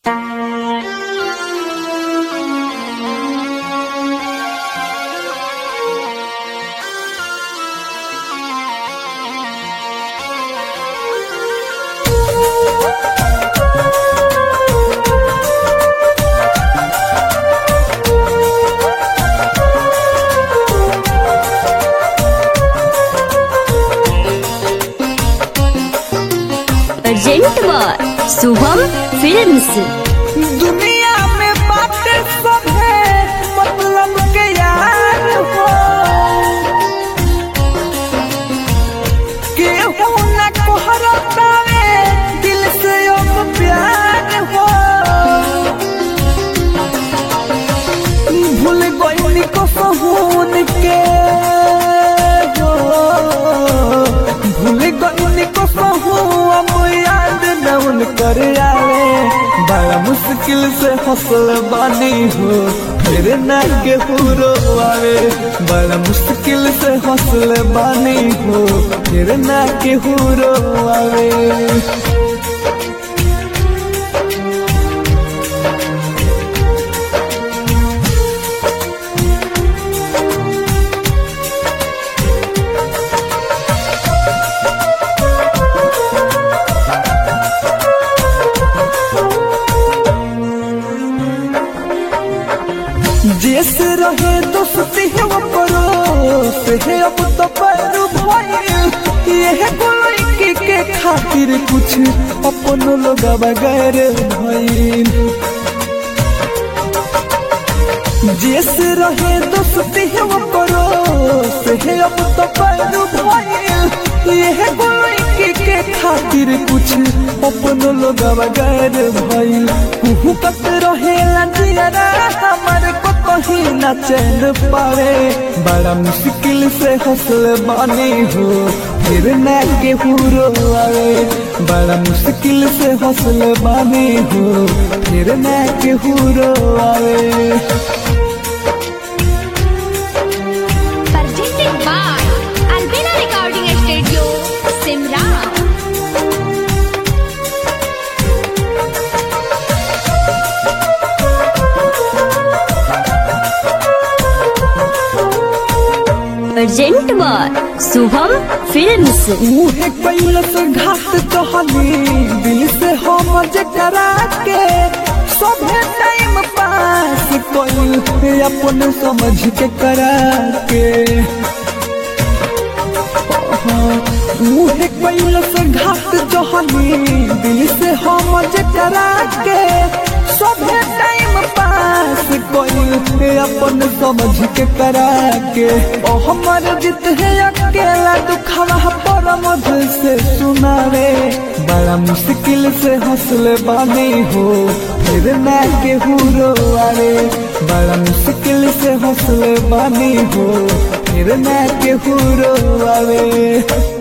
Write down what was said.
Shubham films दुनिया में बातें सब है मतलब के यार हो केहू न कोहरतावे दिल से अब प्यार हो भूल गई को सहून के हो भूल गई को सहू अब याद न उन कर आवे बड़ा मुश्किल से हौसल बानी हो फिर न के पूरो आवे बड़ा मुश्किल से हौसल बानी हो फिर न के पूरो आवे जैसे रहे दोस्ती है वो परोस है अब तो पर भइल ये कोई के खातिर कुछ अपन लोग बगैर भइल जैसे रहे दोस्ती है वो परोस है अब तो पर भइल ये कोई के खातिर कुछ अपन लोग बगैर भइल कुहू कत रहे लंजियरा हमारे को कहीं न चैन पावे बड़ा मुश्किल से हौसल बानी हो फिर न के पूरो आवे बड़ा मुश्किल से हौसल बानी हो फिर न के पूरो आवे presented by Albina Recording Studio, Simran. Present by Shubham films मुहे कैलस घाट कहली दिल से हम जकरा के सभे टाइम पास कोई अपन समझ के करा के मुहे कैलस घाट कहली दिल से हम जकरा के सभे टाइम पास कोई अपन समझ के करा के ओ हमर जित है अकेला दुखवा पर मधु से सुनावे बड़ा मुश्किल से हौसले बानी हो फिर न के हुरो आवे बड़ा मुश्किल से हौसले बानी हो फिर न के हुरो आवे